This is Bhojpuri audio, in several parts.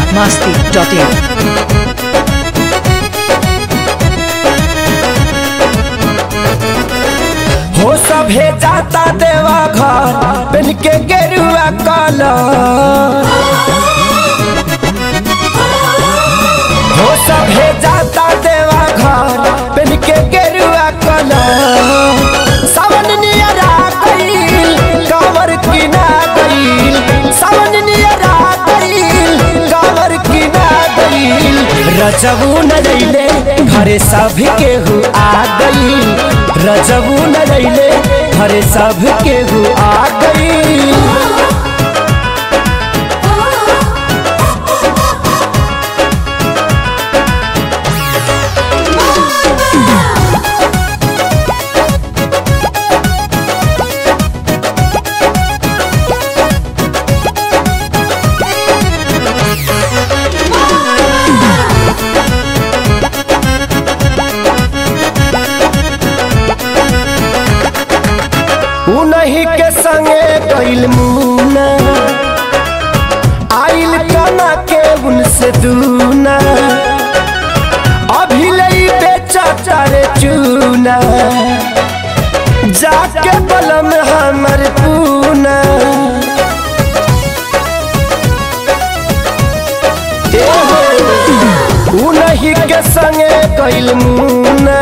masti.in. हो सभे जाता देवा घर पेन के गेरुआ कलर हो सभे जाता देवा घर पेन के गेरुआ कलर सावन नियरा गईल कांवर किना गईल सावन नियरा गईल कांवर किना गईल रजबू न रैले घरे सब केहू आ गईल रजबू न रैले घरे सब केहू आ गईल उन्हीं के संगे गईल मुना आइल कना के उनसे दूना अभी लई बेचा चारे चूना जाके बलम हमर पूना ए हो, उन्हीं के संगे गईल मुना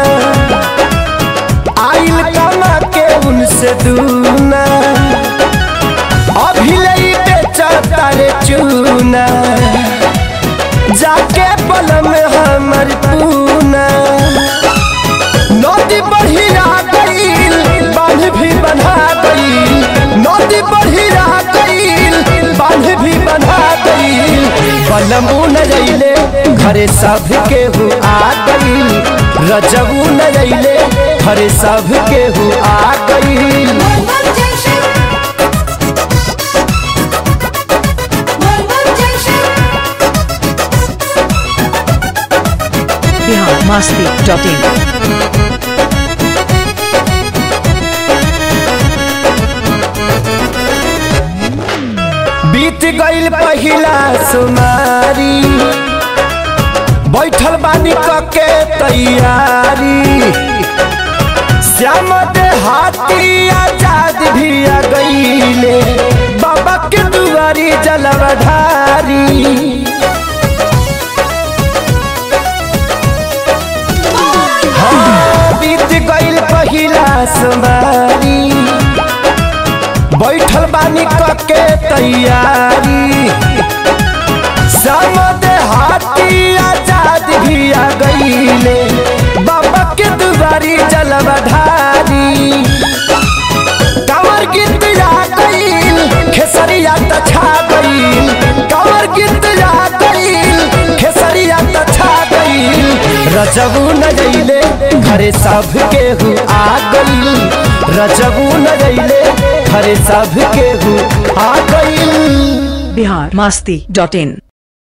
आइल कमा के उनसे दूना अभी लई बेचा तारे चूना जाके पलम हमर पूना नदी बढ़िया गईल बांध भी बना गईल नदी बढ़िया गईल बांध भी बना गईल पलमू न रैले घरे सब केहू आ गईल रजबू न रैले घरे सब केहू आ गईल Bihar masti.in. बीत गईल पहिला सुमारी बैठल बानी कके तैयारी श्याम देहाती आजाद भी आ गईले बाबा के दुआरी जलवा ढारी हाँ, बीत गईल पहिला सुमारी बैठल बानी कके तैयारी समद हाथी आजाद भी आ गईले बाबा के दुआरी जलवा ढारी कंवर गीत आ गईल खेसरिया त छा गईल कंवर गीत आ गईल खेसरिया त छा गईल रजबू न जइले घरे सब केहू आ गईल रजबू न जइले घरे सब केहू आ गईल Bihar masti.in.